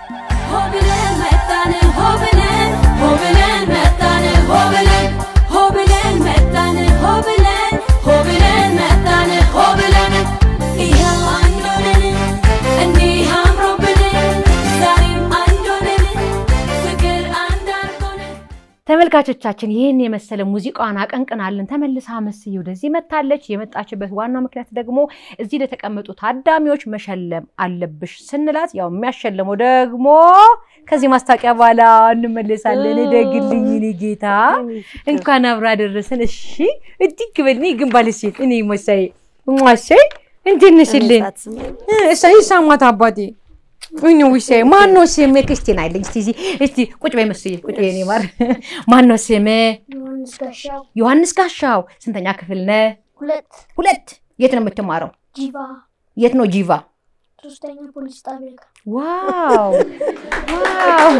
ሆብለን መጣን ሆብለን ሆብለን መጣን ሆብለን ሆብለን መጣን ሆብለን ሆብለን መጣን ሆብለን ይኸው አንድ ሆነን እንዲህ አምሮብን ዛሬም አንድ ሆነን ፍቅር አንድ አርጎን ተመልካቾቻችን ይህን የመሰለ ሙዚቃዋን አቀንቅናለን። ተመልሳ መስዬ ወደዚህ መታለች። የመጣችበት ዋናው ምክንያት ደግሞ እዚህ ለተቀመጡ ታዳሚዎች መሸለም አለብሽ ስንላት፣ ያው የሚያሸልመው ደግሞ ከዚህ ማስታወቂያ በኋላ እንመለሳለን። እደግልኝ እኔ ጌታ እንኳን አብራ ደረሰን። እሺ እድግ በል እኔ ግንባል ሴት እኔ መሳይ ማሳይ እንዴት ነሽልኝ? እሰይ ሳማት አባቴ እኔ ውሻዬ ማን ነው ስምህ? ክርስቲና አይለኝ። እስቲ እዚህ እስቲ ቁጭ በይ መስዬ ቁጭ በይ። እኔ ማር ማን ነው ስምህ? ዮሐንስ ጋሻው ዮሐንስ ጋሻው። ስንተኛ ክፍል ነህ? ሁለት ሁለት። የት ነው የምትማረው? ጂቫ የት ነው ጂቫ? ሶስተኛ ፖሊስ ጣቢያ ጋር ዋው ዋው፣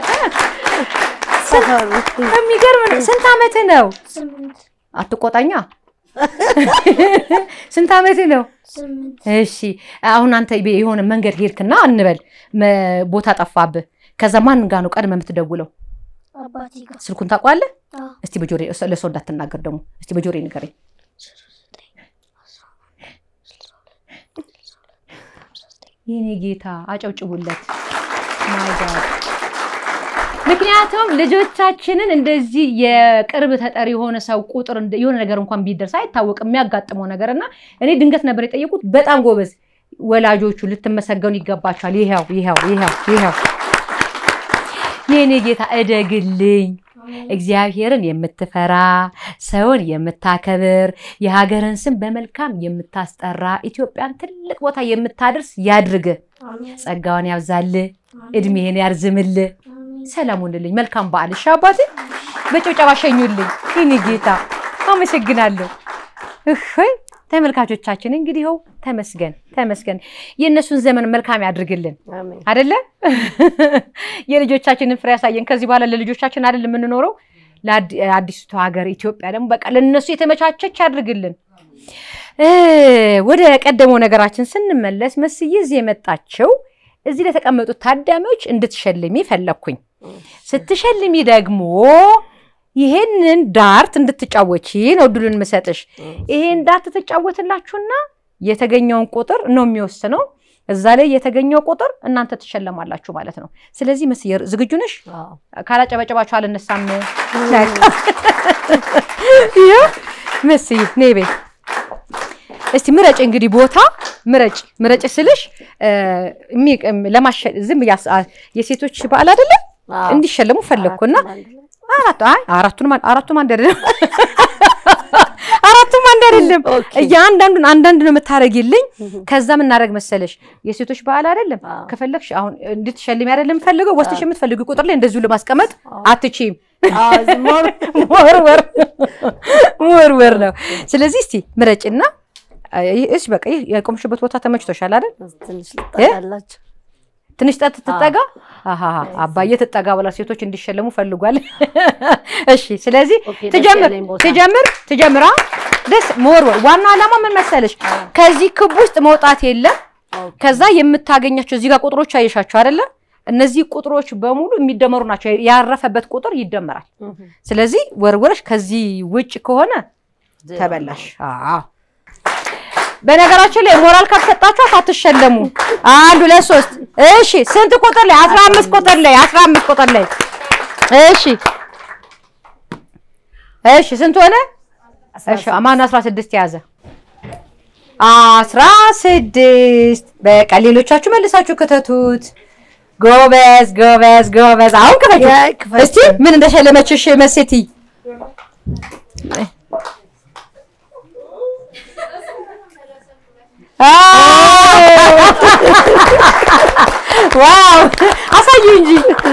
የሚገርም ነው። ስንት ዓመትህ ነው? ስምንት አትቆጣኛ። ስንት ዓመትህ ነው? ስምንት እሺ አሁን አንተ ቤ- የሆነ መንገድ ሄድክና እንበል መ- ቦታ ጠፋብህ። ከዛ ማን ጋር ነው ቀድመህ የምትደውለው? አባቴ ጋር ስልኩን ታውቀዋለህ? አዎ። እስቲ በጆሬ እስ- ለሰው እንዳትናገር ደግሞ እስቲ በጆሬ ንገረኝ። የኔ ጌታ አጨብጭቡለት። ማይ ጋድ ምክንያቱም ልጆቻችንን እንደዚህ የቅርብ ተጠሪ የሆነ ሰው ቁጥር እንደ- የሆነ ነገር እንኳን ቢደርስ አይታወቅም የሚያጋጥመው ነገር እና እኔ ድንገት ነበር የጠየቁት። በጣም ጎበዝ ወላጆቹ ልትመሰገኑ ይገባቸዋል። ይኸው ይኸው ይኸው ይኸው የኔ ጌታ እደግልኝ። እግዚአብሔርን የምትፈራ ሰውን የምታከብር የሀገርን ስም በመልካም የምታስጠራ ኢትዮጵያን ትልቅ ቦታ የምታደርስ ያድርግ። አሜን ጸጋውን ያብዛልህ፣ እድሜህን ያርዝምልህ። አሜን ሰላም ሁንልኝ። መልካም በዓል። እሺ አባቴ፣ በጭብጨባ ሸኙልኝ። ይህን ጌታ አመሰግናለሁ። እህይ ተመልካቾቻችን እንግዲህ ይኸው ተመስገን ተመስገን። የእነሱን ዘመን መልካም ያድርግልን አደለ? የልጆቻችንን ፍሬ ያሳየን። ከዚህ በኋላ ለልጆቻችን አይደል የምንኖረው? ለአዲስቱ ሀገር ኢትዮጵያ ደግሞ በቃ ለእነሱ የተመቻቸች ያድርግልን። እ ወደ ቀደመው ነገራችን ስንመለስ መስዬ እዚህ የመጣችው እዚህ ለተቀመጡት ታዳሚዎች እንድትሸልሚ ፈለግኩኝ። ስትሸልሚ ደግሞ ይሄንን ዳርት እንድትጫወቺ ነው እድሉን ምሰጥሽ። ይሄን ዳርት ትጫወትላችሁና የተገኘውን ቁጥር ነው የሚወስነው። እዛ ላይ የተገኘው ቁጥር እናንተ ትሸለማላችሁ ማለት ነው። ስለዚህ መስዬ ዝግጁ ነሽ? ካላጨበጨባችሁ አልነሳም። ይኸው መስዬ ነይ በይ እስቲ ምረጭ እንግዲህ ቦታ ምረጭ ምረጭ ስልሽ እሚ- ለማሸ- ዝም ብዬ አስ- አ- የሴቶች በዓል አይደለም እንዲሸለሙ ፈለግኩና አራቱ አይ አራቱንም አን- አራቱም አንድ አይደለም አራቱም አንድ አይደለም። እያንዳንዱን አንዳንድ ነው የምታደርጊልኝ። ከዛ ምን እናደርግ መሰለሽ የሴቶች በዓል አይደለም ከፈለግሽ አሁን እንድትሸልሚ አይደለም የምፈልገው ወስደሽ የምትፈልጊው ቁጥር ላይ እንደዚሁ ለማስቀመጥ አትችይም። መወርወር መወርወር ነው። ስለዚህ እስቲ ምረጭና እሺ በቃ ይህ የቆምሽበት ቦታ ተመችቶሻል አይደል? ትንሽ ልጠላላችሁ ትንሽ ጠጥ ትጠጋ አሃ አባዬ ትጠጋ ብላ ሴቶች እንዲሸለሙ ፈልጓል። እሺ ስለዚህ ኦኬ፣ ደስ ትጀምር ያለኝ ቦታ። ትጀምር ትጀምራ ደስ መወርወር። ዋናው ዓላማ ምን መሰለሽ? ከዚህ ክብ ውስጥ መውጣት የለም። ከዛ የምታገኛቸው እዚህ ጋር ቁጥሮች አየሻቸው አይደለ? እነዚህ ቁጥሮች በሙሉ የሚደመሩ ናቸው። ያረፈበት ቁጥር ይደመራል። ስለዚህ ወርወረሽ ከዚህ ውጭ ከሆነ ተበላሽ። አዎ በነገራችን ላይ ሞራል ካልሰጣችኋት አትሸለሙ። አንድ ሁለት ሶስት። እሺ ስንት ቁጥር ላይ? አስራ አምስት ቁጥር ላይ አስራ አምስት ቁጥር ላይ እሺ እሺ ስንት ሆነ? እሺ ማነው አስራ ስድስት የያዘ? አስራ ስድስት በቃ ሌሎቻችሁ መልሳችሁ ክተቱት። ጎበዝ ጎበዝ ጎበዝ። አሁን ክፈቱ እስቲ ምን እንደሸለመችሽ መሴቲ ዋው አሳዩ እንጂ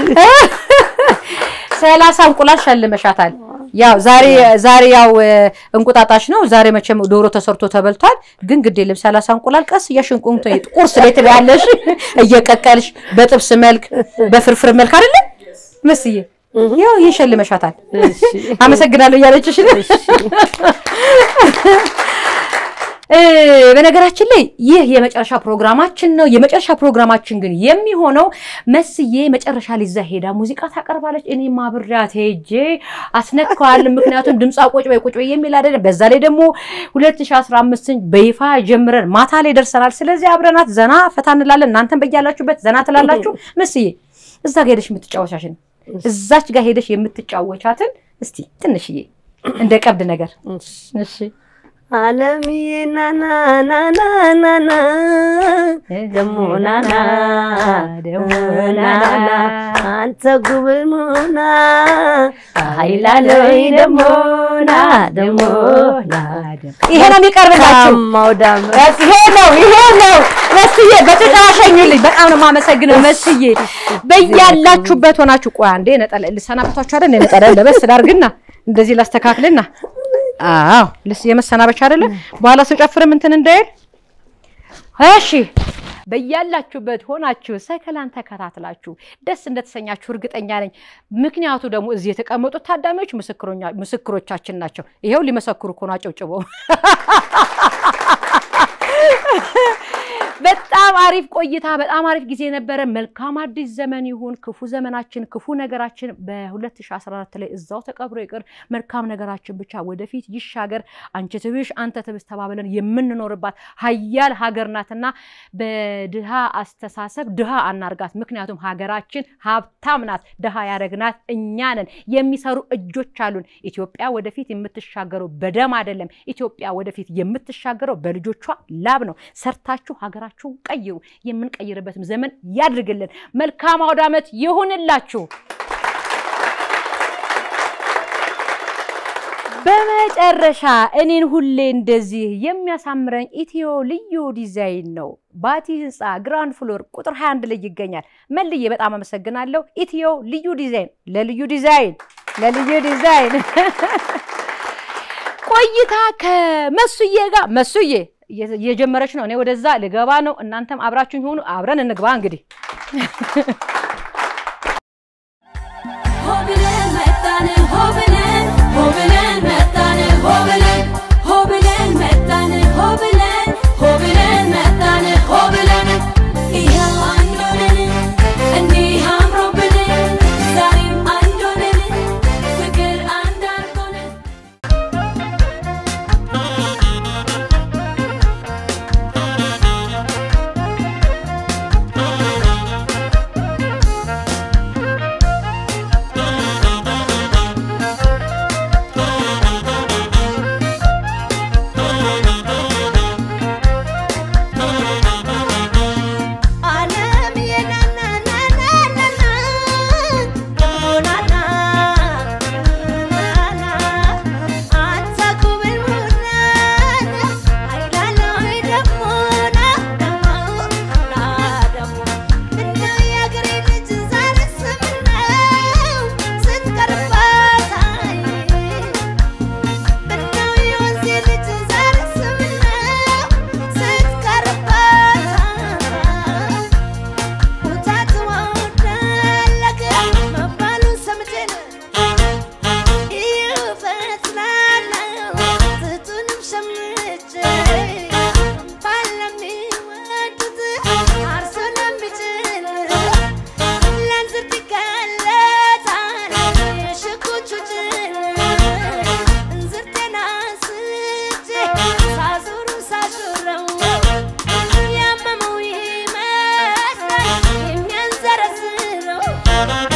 ሰላሳ እንቁላል ሸልመሻታል። ያው ዛሬ ዛሬ ያው እንቁጣጣሽ ነው። ዛሬ መቼም ዶሮ ተሰርቶ ተበልቷል። ግን ግድ የለም ሰላሳ እንቁላል ቀስ እያሽንቁምቶ ቁርስ ላይ ትበያለሽ እየቀቀልሽ በጥብስ መልክ በፍርፍር መልክ አይደለ መስዬ ያው ይሄን ሸልመሻታል። አመሰግናለሁ እያለችሽ ነው። እ፣ በነገራችን ላይ ይህ የመጨረሻ ፕሮግራማችን ነው። የመጨረሻ ፕሮግራማችን ግን የሚሆነው መስዬ መጨረሻ ላይ እዛ ሄዳ ሙዚቃ ታቀርባለች። እኔም አብሬያት ሄጄ አስነካዋለሁ። ምክንያቱም ድምፃ ቁጭ በይ ቁጭ በይ የሚል አይደለም። በዛ ላይ ደግሞ 2015ን በይፋ ጀምረን ማታ ላይ ደርሰናል። ስለዚህ አብረናት ዘና ፈታ እንላለን። እናንተም በያላችሁበት ዘና ትላላችሁ። መስዬ እዛ ጋር ሄደሽ የምትጫወቻችን እዛች ጋር ሄደሽ የምትጫወቻትን እስቲ ትንሽዬ እንደ ቀብድ ነገር እሺ አለምዬ ናና ናና ናና ደሞ ናና ደሞ ናና አንተ ጉብል ሙና ሀይላለይ ደሞ ና ደሞ ና ይሄ ነው የሚቀርብላችሁ። ማውዳም ይሄ ነው ይሄ ነው መስዬ በተጫዋሸኝልኝ በጣም ነው የማመሰግነው መስዬ። በያላችሁበት ሆናችሁ ቆይ አንዴ ነጠላ ልሰናበቷችሁ አይደል? ነጠላ ለበስ ላድርግና እንደዚህ ላስተካክልና አዎ ልስ የመሰናበቻ አይደለ? በኋላ ስጨፍርም እንትን እንዳይል እሺ። በያላችሁበት ሆናችሁ ሰከላን ተከታትላችሁ ደስ እንደተሰኛችሁ እርግጠኛ ነኝ። ምክንያቱ ደግሞ እዚህ የተቀመጡት ታዳሚዎች ምስክሮኛ- ምስክሮቻችን ናቸው። ይሄው ሊመሰክሩ እኮ ነው አጨብጭበው። በጣም አሪፍ ቆይታ፣ በጣም አሪፍ ጊዜ ነበረ። መልካም አዲስ ዘመን ይሁን። ክፉ ዘመናችን፣ ክፉ ነገራችን በ2014 ላይ እዛው ተቀብሮ ይቅር። መልካም ነገራችን ብቻ ወደፊት ይሻገር። አንቺ ትብሽ አንተ ትብስ ተባብለን የምንኖርባት ሀያል ሀገር ናትና በድሃ አስተሳሰብ ድሃ አናርጋት። ምክንያቱም ሀገራችን ሀብታም ናት። ድሃ ያደረግናት እኛ ነን። የሚሰሩ እጆች አሉን። ኢትዮጵያ ወደፊት የምትሻገረው በደም አይደለም። ኢትዮጵያ ወደፊት የምትሻገረው በልጆቿ ላብ ነው። ሰርታችሁ ሀገራችሁን ቀይሩ። የምንቀይርበትም ዘመን ያድርግልን። መልካም አውደ ዓመት ይሁንላችሁ። በመጨረሻ እኔን ሁሌ እንደዚህ የሚያሳምረኝ ኢትዮ ልዩ ዲዛይን ነው። ባቲ ህንፃ ግራንድ ፍሎር ቁጥር 21 ላይ ይገኛል። መልዬ በጣም አመሰግናለሁ። ኢትዮ ልዩ ዲዛይን ለልዩ ዲዛይን ለልዩ ዲዛይን ቆይታ ከመሱዬ ጋር መሱዬ እየጀመረች ነው። እኔ ወደዛ ልገባ ነው። እናንተም አብራችሁኝ ሆኑ። አብረን እንግባ እንግዲህ ሆብለን መጣን ሆብለን ሆብለን መጣን ሆብለን ሆብለን መጣን ሆብለን ሆብለን መጣን ሆብለን ይኸው አንድ ሆነን እንዲህ አምሮብን ዛሬም አንድ ሆነን ፍቅር አንድ አድርጎን የሚያንዘረዝረው